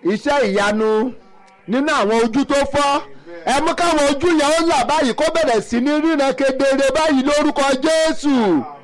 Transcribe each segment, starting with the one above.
iṣẹ́ ìyanu nínú àwọn ojú tó fọ́ ẹ mú káwọn ojú yẹn ó là báyìí kó bẹ̀rẹ̀ sí ní ríran kedere báyìí lórúkọ Jésù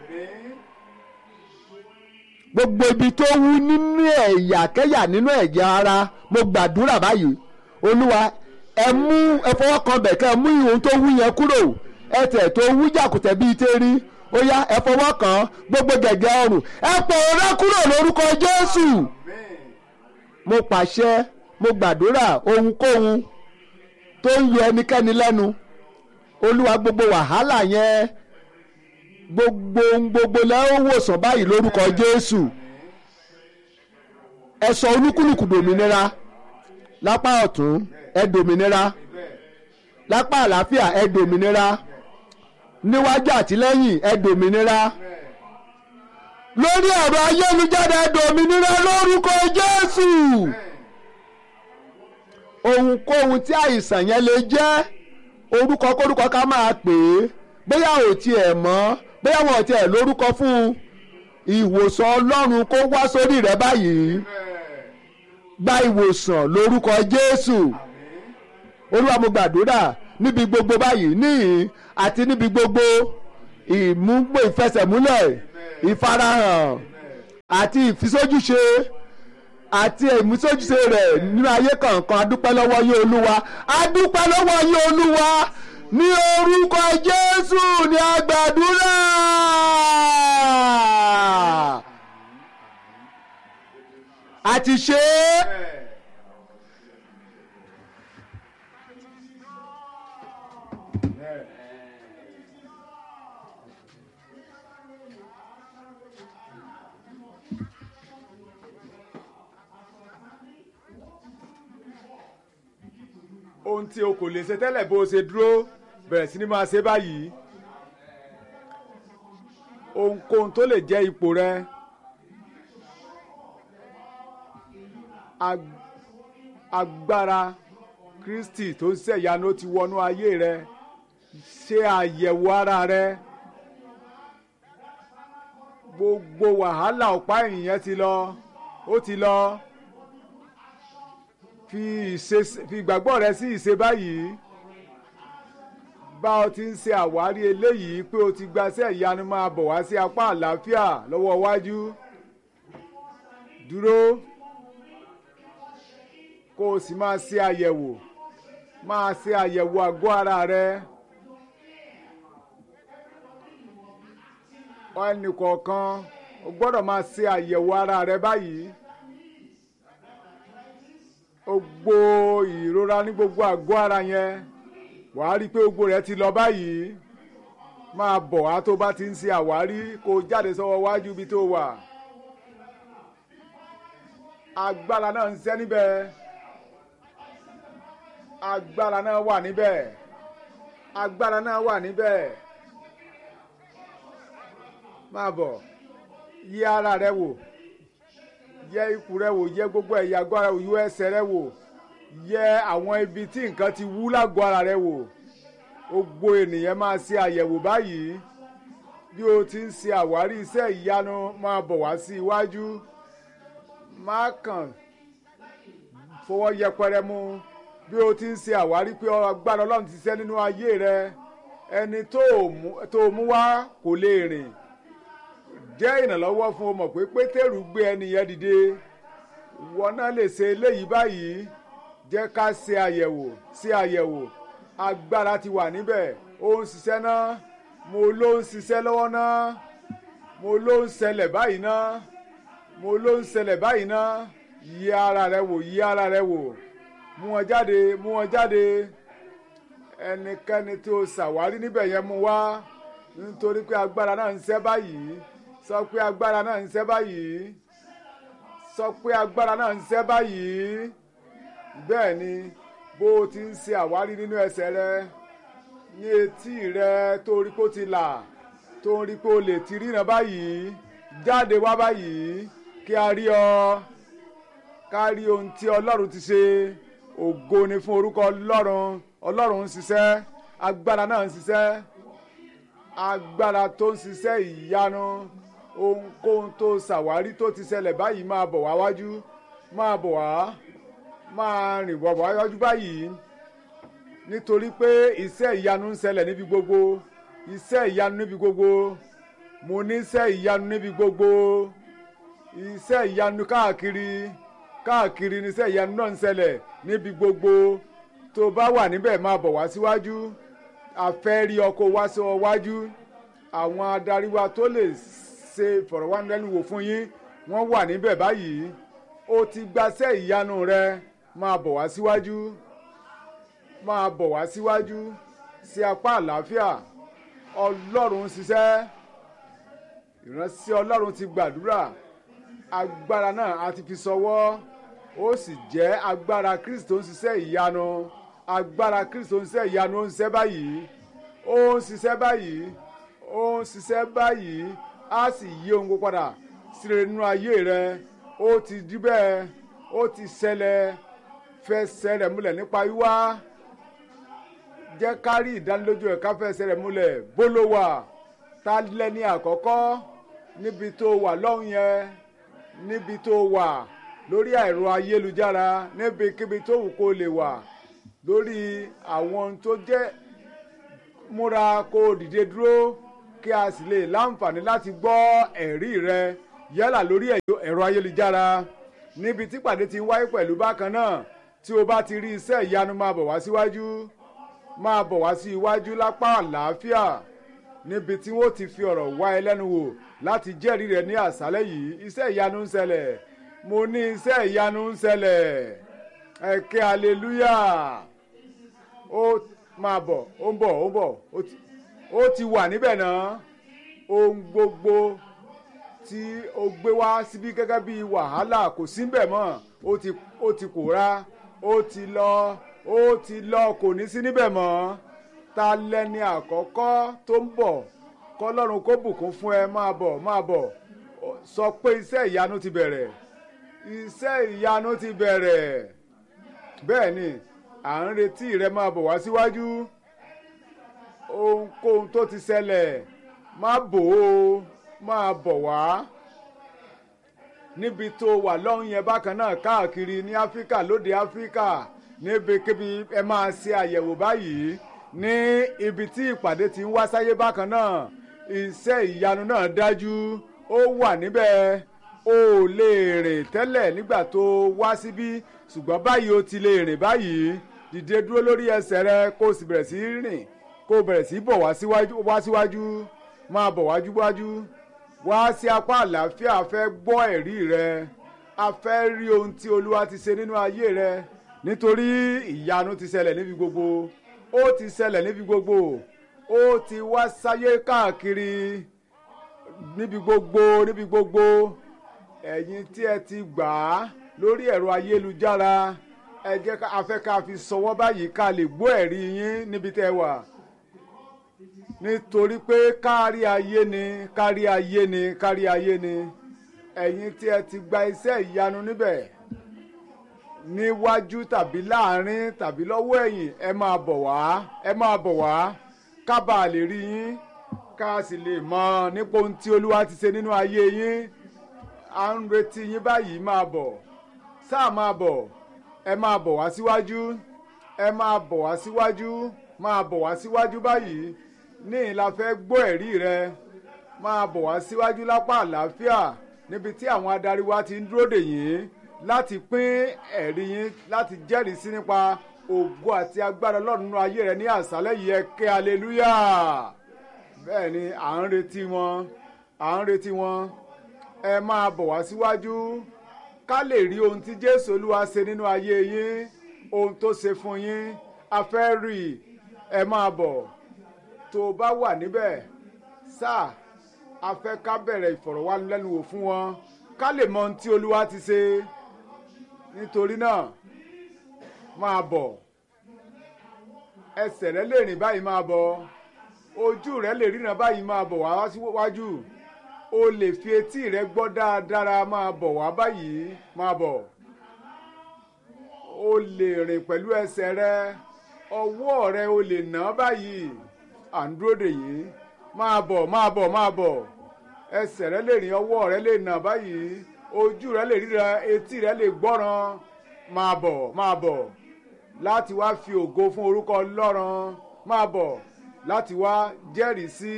gbogbo ibi tó wú nínú ẹ̀yà kẹ́yà nínú ẹ̀jẹ̀ ara mo gbàdúrà báyìí olúwa ẹ mú ẹ fọwọ́ kan bẹ̀ kẹ́ ẹ mú ìhun tó wú yẹn kúrò ẹsẹ̀ tó wú jàkùtẹ̀ bíi tẹ́rí ó yá ẹ fọwọ́ kan gbogbo gẹ̀gẹ́ ọrùn ẹ pòórá kúrò lórúkọ Jésù mo pàṣẹ mo gbàdúrà ohunkóhun tó ń yọ ẹnikẹ́ni lẹ́nu olúwa gbogbo wàhálà yẹn gbogbo gbogbo lẹ́wọ̀n wòsàn báyìí lórúkọ Jésù ẹ sọ olúkúlùkù dòmìnira lápá ọ̀tún ẹ dòmìnira lápá àlàáfíà ẹ dòmìnira níwájú àtìlẹ́yìn ẹ dòmìnira lórí ẹ̀rọ ayélujára ẹ dòmìnira lórúkọ Jésù ohunkóhun tí àìsàn yẹn lè jẹ́ orúkọ kórúkọ ká máa pè é bóyá ò tiẹ̀ mọ̀ bóyá wọn ò tiẹ̀ lórúkọ fún un ìwòsàn Ọlọ́run kó wá sórí rẹ báyìí gba ìwòsàn lórúkọ Jésù Olúwa mo gbàdúrà níbi gbogbo báyìí níhìn àti níbi gbogbo ìmúgbò ìfẹsẹ̀múlẹ̀ ìfarahàn àti ìfisójúṣe àti ìmúsójúṣe rẹ̀ nínú ayé kọ̀ọ̀kan adúpẹ́ lọ́wọ́ yín olúwa adúpẹ́ lọ́wọ́ yín olúwa ní orúkọ jésù ní agbàdúrà. a ti ṣe é. ohun tí o kò lè ṣe tẹ́lẹ̀ bó o ṣe dúró bẹ̀rẹ̀ sí ni máa ṣe báyìí ohunkóhun tó lè jẹ́ ipò rẹ ag- agbára Kristi tó ń ṣẹ̀yanu ti wọnú ayé rẹ ṣe àyẹ̀wò ara rẹ gbogbo wàhálà ọ̀pá ẹ̀yìn yẹn ti lọ ó ti lọ fi ìṣe fi ìgbàgbọ́ rẹ sí ìṣe báyìí bá ọ ti ń ṣe àwárí eléyìí pé o ti gbaṣẹ́ ìyanu máa bọ̀ wá sí apá àlàáfíà lọ́wọ́ iwájú dúró kó o sì máa ṣe àyẹ̀wò máa ṣe àyẹ̀wò àgọ́ ara rẹ ẹnì kọ̀ọ̀kan o gbọ́dọ̀ máa ṣe àyẹ̀wò ara rẹ báyìí gbogbo ìrora ní gbogbo àgọ́ ara yẹn wàá rí i pé gbogbo rẹ̀ ti lọ báyìí máa bọ̀ wá tó bá ti ń ṣe àwárí kó o jáde sọ́wọ́ wájú ibi tó wà agbára náà ń ṣẹ́ níbẹ̀ agbára náà wà níbẹ̀ agbára náà wà níbẹ̀ máa bọ̀ yí ara rẹ wò yẹ ikùn rẹ wò yẹ gbogbo ẹ̀yà àgọ́ ara rẹ wò yẹ ẹsẹ̀ rẹ wò yẹ àwọn ibi tí nǹkan ti wú lágọ̀ọ́ ara rẹ wò gbogbo ènìyàn máa ṣe àyẹ̀wò báyìí bí o ti ń ṣe àwárí iṣẹ́ ìyanu máa bọ̀ wá sí iwájú má kàn fọwọ́ yẹpẹrẹ mú bí o ti ń ṣe àwárí pé agbára ọlọ́run ti ṣiṣẹ́ nínú ayé rẹ ẹni tó o mú wá kò lè rìn jẹ́ ìrànlọ́wọ́ fún o mọ̀ pé pétérù gbé ẹni yẹn dìde wọn náà lè ṣe eléyìí báyìí jẹ́ ká ṣe àyẹ̀wò ṣe àyẹ̀wò agbára ti wà níbẹ̀ ó ń ṣiṣẹ́ náà mo ló ń ṣiṣẹ́ lọ́wọ́ náà mo ló ń ṣẹlẹ̀ báyìí náà mo ló ń ṣẹlẹ̀ báyìí náà yí ara rẹ wò yí ara rẹ wò mú wọn jáde mú wọn jáde ẹnikẹ́ni tí o ṣàwárí níbẹ̀ yẹn mú wá nítorí pé agbára náà ń ṣẹ́ báyìí sọ pé agbára náà ń ṣẹ́ báyìí sọ pé agbára náà ń ṣẹ́ báyìí bẹ́ẹ̀ ni bó o ti ń ṣe àwárí nínú ẹsẹ̀ rẹ ní etí rẹ tó rí pé ó ti là tó rí pé o lè ti ríran báyìí jáde wá báyìí kí a rí ọ ká rí ohun tí ọlọ́run ti ṣe ògo ni fún orúkọ ọlọ́run ọlọ́run ń ṣiṣẹ́ agbára náà ń ṣiṣẹ́ agbára tó ń ṣiṣẹ́ ìyanu ohunkóhun tó ṣàwárí tó ti ṣẹlẹ̀ báyìí máa bọ̀ wá wájú máa bọ̀ wá máa rìn bọ̀ wájú báyìí nítorí pé iṣẹ́ ìyanu ń ṣẹlẹ̀ níbi gbogbo iṣẹ́ ìyanu níbi gbogbo mo ní iṣẹ́ ìyanu níbi gbogbo iṣẹ́ ìyanu káàkiri káàkiri ní iṣẹ́ ìyanu náà ń ṣẹlẹ̀ níbi gbogbo tó bá wà níbẹ̀ máa bọ̀ wá síwájú àfẹ́ rí ọkọ̀ wá sí ọ wájú àwọn adarí wa tó lè ṣe ìfọ̀rọ̀wánilẹ́nuwò fún yín wọ́n wà níbẹ̀ báyìí ó ti gbaṣẹ́ ìyanu rẹ máa bọ̀ wá síwájú máa bọ̀ wá síwájú sí apá àlàáfíà ọlọ́run ń ṣiṣẹ́ ìránṣẹ́ ọlọ́run ti gbàdúrà agbára náà a ti fi sọwọ́ ó sì jẹ́ agbára kristo ń ṣiṣẹ́ ìyanu agbára kristo ń ṣiṣẹ́ ìyanu ó ń ṣiṣẹ́ báyìí ó ń ṣiṣẹ́ báyìí ó ń ṣiṣẹ́ báyìí á sì yí ohun gbogbo padà síre nínú ayé rẹ ó ti di bẹ́ẹ̀ ó ti ṣẹlẹ̀ fẹsẹ̀ rẹ̀ múlẹ̀ nípa wíwá jẹ́ ká rí ìdánilójú ẹ̀ ká fẹsẹ̀ rẹ̀ múlẹ̀ bólówà tá lẹ́ni àkọ́kọ́ níbi tó wà lọ́hùn yẹn níbi tó wà lórí ẹ̀rọ ayélujára níbikíbi tó wù kó lè wà lórí àwọn ohun tó jẹ́ múra kó dìde dúró kí a sì lè láǹfààní láti gbọ́ ẹ̀rí rẹ yálà lórí ẹ̀rọ ayélujára níbi tí pàdé ti ń wáyé pẹ̀lú bákan náà tí o bá ti rí iṣẹ́ ìyanu máa bọ̀ wá síwájú máa bọ̀ wá sí iwájú lápá àlàáfíà níbi tí wọ́n ti fi ọ̀rọ̀ wá ẹ lẹ́nu wò láti jẹ́rìí rẹ̀ ní àṣálẹ́ yìí iṣẹ́ ìyanu ń ṣẹlẹ̀ mo ní iṣẹ́ ìyanu ń ṣẹlẹ̀ ẹ̀kẹ́ aleluya ó máa bọ̀ ó ń bọ̀ ó ń bọ̀ ó ti wà níbẹ̀ náà ohun gbogbo tí o gbé wá síbí gẹ́gẹ́ bí wàhálà kò sí ń bẹ̀ mọ́ ó ti ó ti pòórá ó ti lọ ó ti lọ kò ní sí níbẹ̀ mọ́ ta lẹni àkọ́kọ́ tó ń bọ̀ kọ́lọ́run kó bùkún fún ẹ máa bọ̀ máa bọ̀ sọ pé iṣẹ́ ìyanu ti bẹ̀rẹ̀ iṣẹ́ ìyanu ti bẹ̀rẹ̀ bẹ́ẹ̀ ni à ń retí rẹ máa bọ̀ wá síwájú ohunkóhun tó ti ṣẹlẹ̀ má bò ó máa bọ̀ wá níbi tó wà lọ́hùn yẹn bákan náà káàkiri ní áfíríkà lóde áfíríkà níbikíbi ẹ máa ṣe àyẹ̀wò báyìí ní ibi tí ìpàdé ti ń wá sáyé bákan náà iṣẹ́ ìyanu náà dájú ó wà níbẹ̀ o ò lè rìn tẹ́lẹ̀ nígbà tó wá síbí ṣùgbọ́n báyìí o ti lè rìn báyìí dìde dúró lórí ẹsẹ̀ rẹ kó o sì bẹ̀rẹ̀ sí rìn kó o bẹ̀rẹ̀ sí bọ̀ wá síwájú máa bọ̀ wájú wájú wá sí apá àlàáfíà a fẹ́ gbọ́ ẹ̀rí rẹ a fẹ́ rí ohun tí olúwa ti ṣe nínú ayé rẹ nítorí ìyanu ti ṣẹlẹ̀ níbi gbogbo ó ti ṣẹlẹ̀ níbi gbogbo ó ti wá sáyé káàkiri níbi gbogbo níbi gbogbo ẹ̀yin tí ẹ ti gbà á lórí ẹ̀rọ ayélujára ẹ jẹ́ ká a fẹ́ ká fi sọwọ́ báyìí ká lè gbọ́ ẹ̀rí yín níbi tẹ́ wà nítorí pé kárí ayé ni kárí ayé ni kárí ayé ni ẹ̀yin tí ẹ ti gba iṣẹ́ ìyanu níbẹ̀ níwájú tàbí láàrin tàbí lọ́wọ́ ẹ̀yìn ẹ máa bọ̀ wá ẹ máa bọ̀ wá ká bàa lè rí yín ká sì lè mọ nípa ohun tí olúwa ti ṣe nínú ayé yín à ń retí yín báyìí máa bọ̀ sáà máa bọ̀ ẹ máa bọ̀ wá síwájú ẹ máa bọ̀ wá síwájú máa bọ̀ wá síwájú báyìí ní ìlà fẹ́ gbọ́ ẹ̀rí rẹ máa bọ̀ wá síwájú lápá àlàáfíà níbi tí àwọn adarí wa ti ń dúró dè yín láti pín ẹ̀rí yín láti jẹ́rìí sí nípa ògo àti agbára ọlọ́run nínú ayé rẹ ní àṣálẹ́ yìí ẹ ké aleluya bẹ́ẹ̀ ni à ń retí wọn à ń retí wọn ẹ máa bọ̀ wá síwájú ká lè rí ohun tí jésù olúwa ṣe nínú ayé yín ohun tó ṣe fún yín a fẹ́ rí ẹ máa bọ̀ tó o bá wà níbẹ̀ sáà a fẹ́ ká bẹ̀rẹ̀ ìfọ̀rọ̀wánilẹ́nuwò fún wọn ká lè mọ ohun tí olúwa ti ṣe nítorí náà máa bọ̀ ẹsẹ̀ rẹ lè rìn báyìí máa bọ̀ ojú rẹ lè ríran báyìí máa bọ̀ wá síwájú o lè fi etí rẹ gbọ́ dáadáa máa bọ̀ wá báyìí máa bọ̀ o lè rìn pẹ̀lú ẹsẹ̀ rẹ ọwọ́ rẹ o lè ná báyìí à ń dúró dè yín máa bọ̀ máa bọ̀ máa bọ̀ ẹsẹ̀ rẹ lè rìn ọwọ́ rẹ lè nà báyìí ojú rẹ lè ríran etí rẹ lè gbọ́ràn máa bọ̀ máa bọ̀ láti wá fi ògo fún orúkọ ọlọ́run máa bọ̀ láti wá jẹ́rìí sí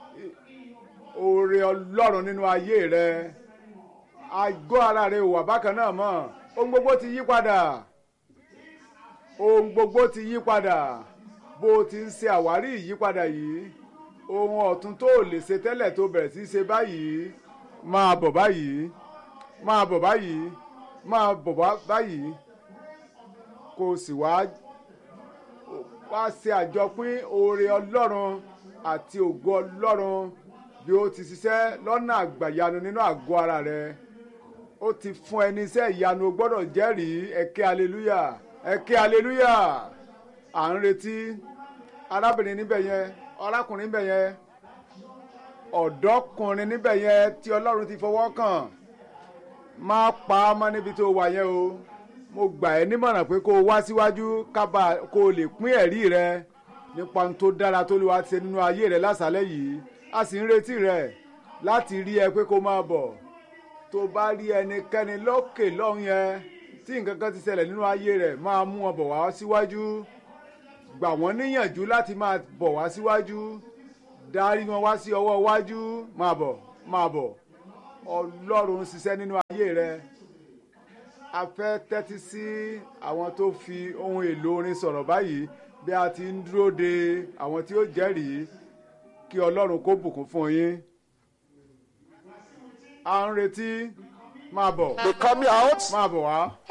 oore ọlọ́run nínú ayé rẹ àgọ́ ara rẹ ò wà bákan náà mọ́ ohun gbogbo ti yí padà ohun gbogbo ti yí padà bó o ti ń ṣe àwárí ìyípadà yìí ohun ọ̀tun tó o lè ṣe tẹ́lẹ̀ tó bẹ̀rẹ̀ sí í ṣe báyìí máa bọ̀ báyìí máa bọ̀ báyìí máa bọ̀ báyìí kó o sì wá wá ṣe àjọpín oore ọlọ́run àti ògo ọlọ́run bí ó ti ṣiṣẹ́ lọ́nà àgbàyanu nínú àgọ́ ara rẹ ó ti fún ẹni iṣẹ́ ìyanu o gbọ́dọ̀ jẹ́rìí ẹ̀kẹ́ aleluya ẹ̀kẹ́ aleluya à ń retí arábìnrin níbẹ̀ yẹn arákùnrin níbẹ̀ yẹn ọ̀dọ́kùnrin níbẹ̀ yẹn tí ọlọ́run ti fọwọ́ kàn má pa á mọ́ níbi tó wà yẹn o mo gbà ẹ́ nímọ̀ràn pé kó o wá síwájú kábà kó o lè pín ẹ̀rí rẹ nípa ohun tó dára tó lè wá ṣe nínú ayé rẹ lásàálẹ̀ yìí a sì ń retí rẹ láti rí ẹ pé kó máa bọ̀ tó bá rí ẹnikẹ́ni lókè lọ́hùn yẹn tí nǹkan kan ti ṣẹlẹ̀ nínú ayé rẹ̀ máa mú wọn bọ̀ wá síwájú gbà wọ́n níyànjú láti máa bọ̀ wá síwájú darí wọn wá sí ọwọ́ iwájú máa bọ̀ máa bọ̀ ọlọ́run ń ṣiṣẹ́ nínú ayé rẹ̀ a fẹ́ tẹ́tí sí àwọn tó fi ohun èlò orin sọ̀rọ̀ báyìí bí a ti ń dúró de àwọn tí ó jẹ́rìí kí ọlọ́run kó bùkún fún yín à ń retí máa bọ̀ They coming out. máa bọ̀ wá.